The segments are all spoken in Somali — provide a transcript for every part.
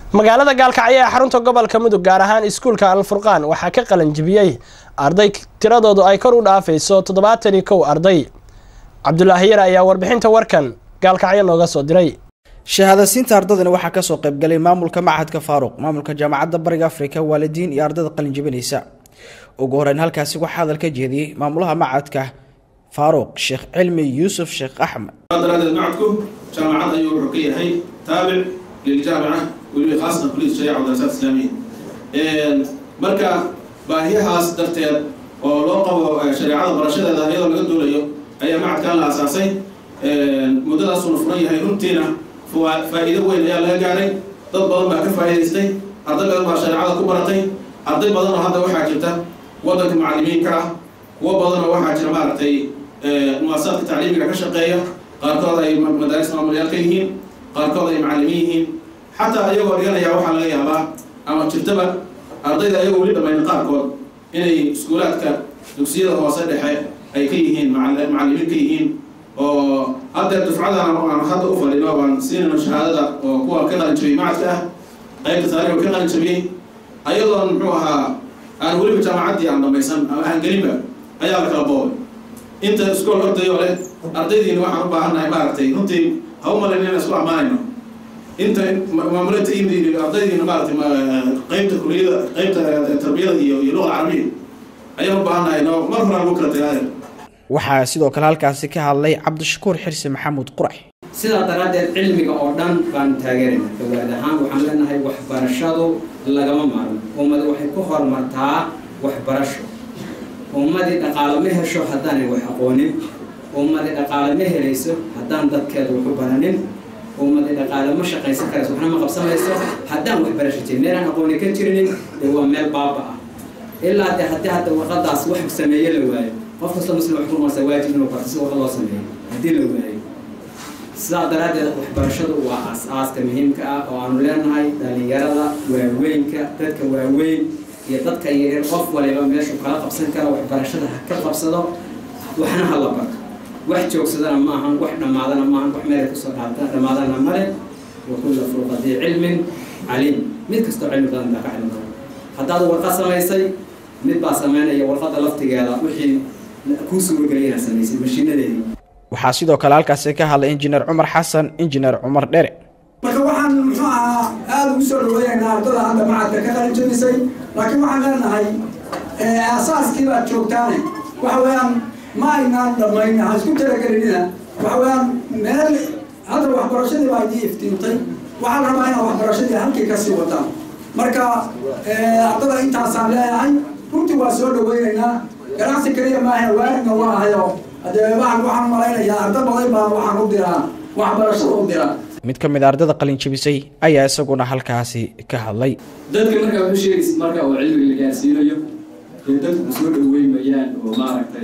magaalada gaalkacyo ee xarunta gobolka mudug gaar ahaan iskuulka alfurqaan waxaa ka qalan jibiyey arday tiradoodu ay kor u dhaafayso toddobaatan iyo kow arday cabdulaahi yar ayaa warbixinta warkan gaalkacyo nooga soo diray shahaadasiinta ardadani waxaa kasoo qaybgalay maamulka machadka faaruq maamulka jaamacadda bariga afrika waalidiin iyo ardada qalin jibinaysa ugu horeyn halkaasi waxaa hadal ka jeediyey maamulaha machadka faaruq sheekh cilmi yuusuf sheekh axmed daraadeed macadku jaamacad ayuu wuxuu ka yahay taabic liljaamica weliba khaasatan kuliyat shariica wadarasaat islaamiya marka baahiyahaas darteed oo loo qabo shareecada barashadeeda iyadoo laga duulayo ayaa macadkan la asaasay muddadaasuna furan yahay runtiina faa-iido weyn ayaa laga gaaray dad badan baa ka faa'iidaystay arday badan baa shareecada ku baratay arday badan oo hadda waxaa jirta waddanka macallimiinka ah kuwo badan oo waxaa jira maaragtay muasasadka tacliimiga ka shaqeeya qaarkood ay madaaris maamulyaal ka yihiin qaarkood ay macallimiin yihiin xataa ayagoo dhiganaya waxaa laga yaabaa ama jirtaba ardayda ayagoo weli dhamayna qaarkood inay iskuulaadka dugsiyada hoose dhexe ay ka yihiin macallimiin ka yihiin oo haddeer dufcadan aan hadda u fadhino baan siinayno shahaadada oo kuwa ka qalin jabiyey macadka ah qaybta taariikhka ka qalin jabiyey ayadoon muxuu ahaa aan weliba jaamacaddii aan dhamaysan ama aan gelinba ayaa la kala boobay inta iskool ordayoo leh ardaydiina waxaan u baahannahay maaragtay runtii ha u malayn inaan isku ammaanayno inta maamulinta yimid ardaydiina maaragtay qaybta kuliyada qaybta tarbiyada iyo iyo luqa carabiya ayaan u baahannahay no mar horaan lagu kala tagaadeer waxaa sidoo kale halkaasi ka hadlay cabdishakuur xirsi maxamuud qurax sidaa daraaddeed cilmiga oo dhan baanu taageerayna dawaad ahaan waxaan leenahay waxbarashadu lagama maarmo ummad waxay ku horumartaa waxbarasho ummadii dhaqaalo ma hesho haddaanay wax aqoonin ummadii dhaqaalo ma helayso haddaan dadkeeda waxu baranin ummadii dhaqaalo ma shaqaysan karayso waxna ma qabsamayso haddaan waxbarasho jirin meelaan aqooni ka jirinin dee waa meel baaba ah ilaa dee haddii hadda warqadaas wax sameeye la waayo qof kastoo muslim wax ku noqonaysa waajib inuu barto si warqad loo sameeyo haddii la waayo sidaa daraaddeed waxbarashadu waa as-aaska muhiimka ah oo aanu leenahay dhalinyarada waaweynka dadka waaweyn iyo dadka yaryar qof waliba meeshuu kala qabsan kara waxbarashada ha ka qabsado waxna ha la barto wax joogsadana ma ahan wax dhammaadana maahan wax meelay kusoo dhaata dhammaadana male wakulla furqadii cilmin caliim mid kastoo cilmi badan baa ka cilmi badan haddaad warqad samaysay mid baa sameynaya warqadda laftigeeda wixii kuu suuragelay inaad samaysay mashiinadeedii waxaa sidoo kale halkaasi ka hadlay injineer cumar xasan injineer cumar dhere marka waxaan muxuu ahaa aada ugu soo dhaweynaynaa ardada hadda macadka ka qalin jabisay laakiin waxaan leenahay aasaaskii baad joogtaane waxa weeyaan ma aynaan dhammayn ha isku talagelinina waxa weeyaan meel hadda waxbarashadii baa idii iftiintay waxaa la rabaa inaad waxbarashadii halkii kasii wataan marka ardada intaasaan leeyahay runtii waa soo dhaweynaynaa ganacsi kaliya maaha waaridna waa ahayo hadee waxaan waxaan malaynayaa arda badan baa waxaan u diraa waxbarashada u diraa mid ka mid a ardada qalin jabisay ayaa isaguna halkaasi ka hadlay dadka markaa waxu sheegaysa marka oo cilmiga la gaarsiinayo dee dadku soo dhaweymayaan oo maaragtay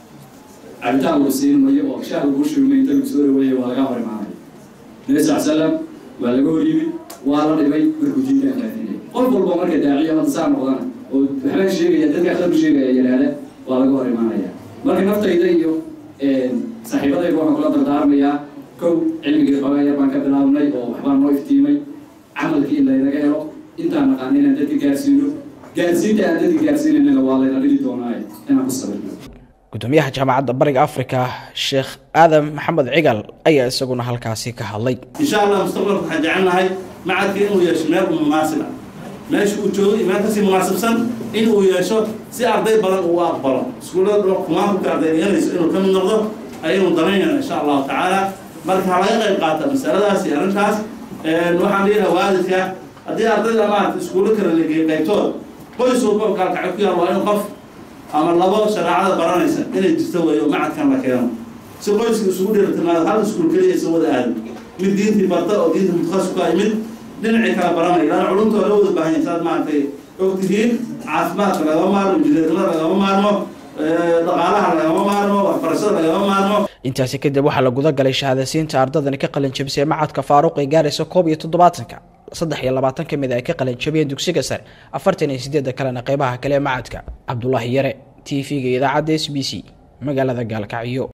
cabitaan lagu siinmayo oo shaah lagu shugmay inta lagu soo dhaweeya waa laga hor imaanaya nabi sal salam waa laga hor yimid waa la dhibay markuu diinta faafinay qof walba marka daaciya hadda saa noqdana oo waxbaa sheegaya dadka aqlabu sheegaya yidhaahda waa laga hor imaanaya marka naftayda iyo saaxiibadayda waxaan kula dardaarmayaa kow cilmigii xoogaa yar baan ka bilaabnay oo waxbaan noo iftiimay camalkii in laynaga helo intaan naqaan inaan dadka gaarsiino gaarsiinta aan dadka gaarsiinanana waa layna dhigi doonaa inaan ku sabirno gudoomiyaha jaamacadda bariga afrika sheekh aadam maxamed cigal ayaa isaguna halkaasi ka hadlay insha allah mustaqbalka waxaan jecelnahay macadka inuu yeesho meel munaasiba meesha uu joogo iyo meel kasii munaasibsan in uu yeesho si arday badan uu aqbalo iskuullada kumaanka arday dhiganayso inuu ka mid noqdo ayaynu danaynayna insha allahu tacaala marka ha laga qayb qaata masaladaas iyo arrintaas waxaan leeyahay waalidka haddii ardayda maarata iskuullo kale lageeyo qaybtood qoys walba gaalkacyo ku yaal waa in qof ama labo shareecada baranaysa inay jirto weeyo macadkan la keeno si qoyska isugu dheelitimaado hal iskuul keliya isa wada aado mid diintii barta oo diinta mutakhassis ku ah mid dhinacii kala baranaya laana culumta waa la wada baahan yahay saad maaragtay og tihiin caafimaadka lagama maarmo injineernimada lagama maarmo dhaqaalaha lagama maarmo waxbarashada lagama maarmo intaasi kadib waxaa la guda galay shahaadasiinta ardadani ka qalin jabisay macadka faaruq ee gaaraysa koob iyo toddobaatanka saddex iyo labaatan ka mid ay ka qalin jabiyeen dugsiga sare afartan iyo sideedda kalena qeybaha kale ee macadka cabdulaahi yare t v-ga idaacadda s b c magaalada gaalkacyo